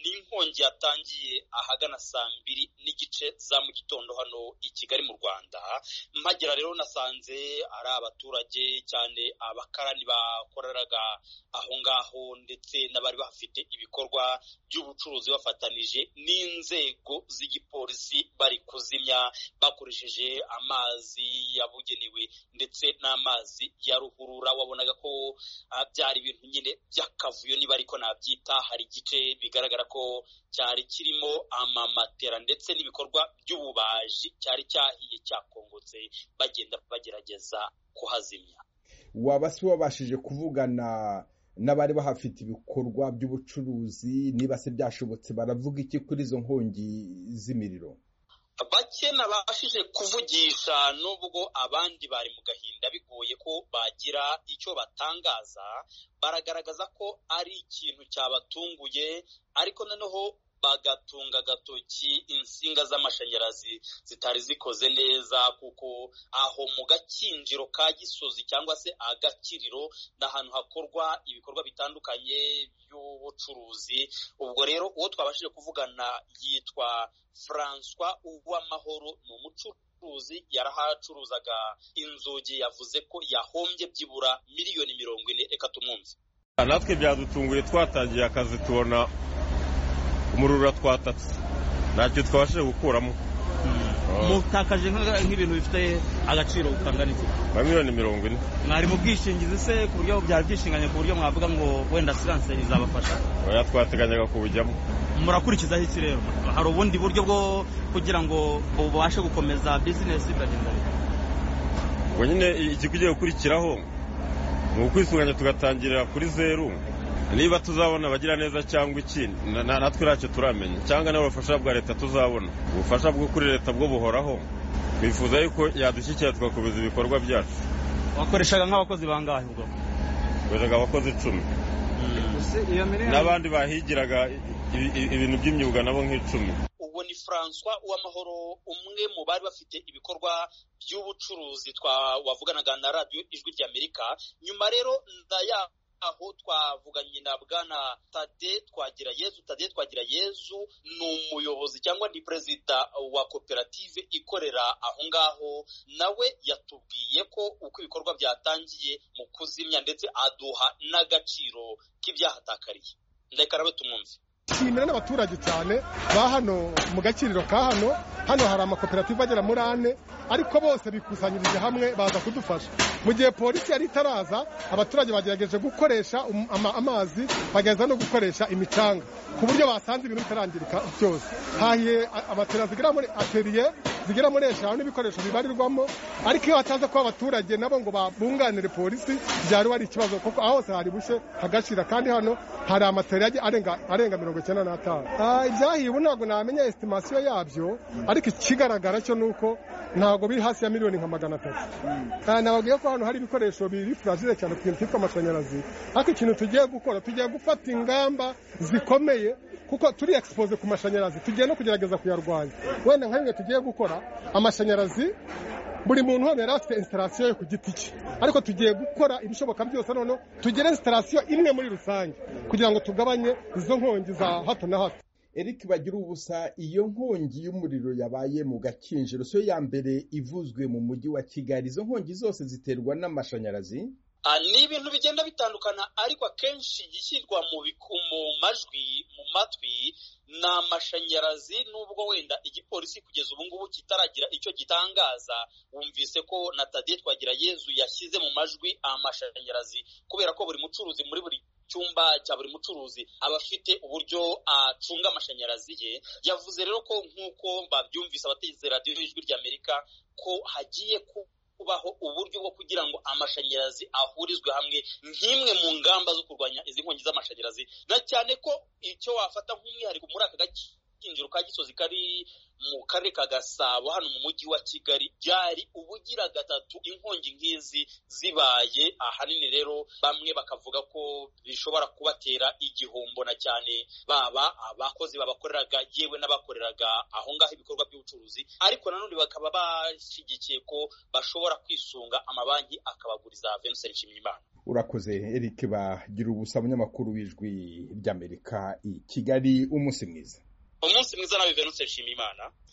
Iyi nkongi yatangiye ahagana saa mbiri n'igice za mu gitondo hano i Kigali mu Rwanda, mpagera rero nasanze ari abaturage cyane abakarani bakoreraga aho ngaho ndetse n'abari bafite ibikorwa by'ubucuruzi bafatanije n'inzego z'igipolisi bari kuzimya bakoresheje amazi yabugenewe ndetse n'amazi ya ruhurura wabonaga ko byari ibintu nyine by'akavuyo niba ariko nabyita hari igice bigaragara ko cyari kirimo amamatera ndetse n'ibikorwa by'ububaji cyari cyahiye cyakongotse bagenda bagerageza kuhazimya waba se wabashije kuvugana n'abari bahafite ibikorwa by'ubucuruzi niba se byashobotse baravuga iki kuri izo nkongi z'imiriro bake nabashije kuvugisha nubwo abandi bari mu gahinda bigoye ko bagira icyo batangaza baragaragaza ko ari ikintu cyabatunguye ariko noneho bagatunga agatoki insinga z'amashanyarazi zitari zikoze neza kuko aho mu gakinjiro ka gisozi cyangwa se agakiriro ni ahantu hakorwa ibikorwa bitandukanye by'ubucuruzi ubwo rero uwo twabashije kuvugana yitwa François Uwamahoro ni umucuruzi ubucuruzi yarahacuruzaga inzugi yavuze ko yahombye byibura miliyoni mirongo ine reka tumwumve natwe byadutunguye twatangiye akazi tubona umurura twatatse ntacyo twabashije gukuramo mutakaje nk'ibintu bifite agaciro kangana iki nka miliyoni mirongo ine mwari mu bwishingizi se ku buryo byari byishinganye ku buryo mwavuga ngo wenda asiranse izabafasha oya twateganyaga kubujyamo murakurikizaho iki rero hari ubundi buryo bwo kugira ngo ubashe gukomeza bizinesi ikagenda ubwo nyine ikikugiye gukurikiraho ni ukwisunganya tugatangirira kuri zeru niba tuzabona abagira neza cyangwa iki natwe ntacyo turamenya cyangwa nawe ubufasha bwa leta tuzabona ubufasha bwo kuri leta bwo buhoraho twifuza yuko yadushyikira tugakomeza ibikorwa byacu wakoreshaga nk'abakozi bangahe ubwo wakoreshaga abakozi icumi n'abandi bahigiraga ibintu by'imyuga nabo nk'icumi ubwo ni francois uwamahoro umwe mu bari bafite ibikorwa by'ubucuruzi wavuganaga na radiyo ijwi ry'amerika nyuma rero ndaya aho twavuganye na bwana tade twagira yezu tade twagira yezu ni umuyobozi cyangwa ni perezida wa koperative ikorera aho ngaho nawe yatubwiye ko uko ibikorwa byatangiye mu kuzimya ndetse aduha n'agaciro k'ibyahatakariye reka nawe tumwumve nshimira n'abaturage cyane ba hano mu gakiriro ka hano hano hari amakoperative agera muri ane ariko bose bikusanyirije hamwe baza kudufasha mu gihe polisi yari itaraza abaturage bagerageje gukoresha amazi bagerageza no gukoresha imicanga ku buryo basanze ibintu bitarangirika byose hahiye amatera zigera muri ateriye zigera muri eshanu n'ibikoresho bibarirwamo ariko iyo hataza kuba abaturage nabo ngo babunganire polisi byari ari ikibazo kuko aho hose hari bushe hagashira kandi hano hari amatera arenga mirongo icyenda n'atanu ibyahiye ubu ntabwo namenya esitimasiyo yabyo ariko ikigaragara cyo ni uko ntabwo biri hasi ya miliyoni nka magana atatu nababwiye ko hano hari ibikoresho biri furagire cyane ku kintu cyitwa amashanyarazi ariko ikintu tugiye gukora tugiye gufata ingamba zikomeye kuko turi egisipoze ku mashanyarazi tugiye no kugerageza kuyarwanya wenda nka bimwe tugiye gukora amashanyarazi buri muntu hano yari afite instalasiyo ye ku giti cye ariko tugiye gukora ibishoboka byose noneho tugire instalasiyo imwe muri rusange kugira ngo tugabanye izo nkongi za hato na hato eric bagira ubusa iyo nkongi y'umuriro yabaye mu gakinjiro siyo ya mbere ivuzwe mu mujyi wa kigali izo nkongi zose ziterwa n'amashanyarazi ni ibintu bigenda bitandukana ariko akenshi igishyirwa mu majwi mu matwi ni amashanyarazi nubwo wenda igipolisi kugeza ubu ngubu kitaragira icyo gitangaza wumvise ko na tade twagira yezu yashyize mu majwi amashanyarazi kubera ko buri mucuruzi muri buri cyumba cya buri mucuruzi aba afite uburyo acunga amashanyarazi ye yavuze rero ko nk'uko babyumvise abategetse radiyo y'ijwi ry'amerika ko hagiye ku kubaho uburyo bwo kugira ngo amashanyarazi ahurizwe hamwe nk'imwe mu ngamba zo kurwanya izi nkongi z'amashanyarazi na cyane ko icyo wafata nk'umwihariko muri aka gace kinjiro ka gisozi kari mu karere ka gasabo hano mu mujyi wa kigali byari ubugira gatatu inkongi nk'izi zibaye ahanini rero bamwe bakavuga ko bishobora kubatera igihombo na cyane baba abakozi babakoreraga yewe n'abakoreraga aho ngaho ibikorwa by'ubucuruzi ariko nanone bakaba bashyigikiye ko bashobora kwisunga amabanki akabaguriza venuse nshimiyimana urakoze eric bagira ubusa umunyamakuru w'ijwi ry'amerika i kigali umunsi mwiza umunsi mwiza nawe venuse nshimiyimana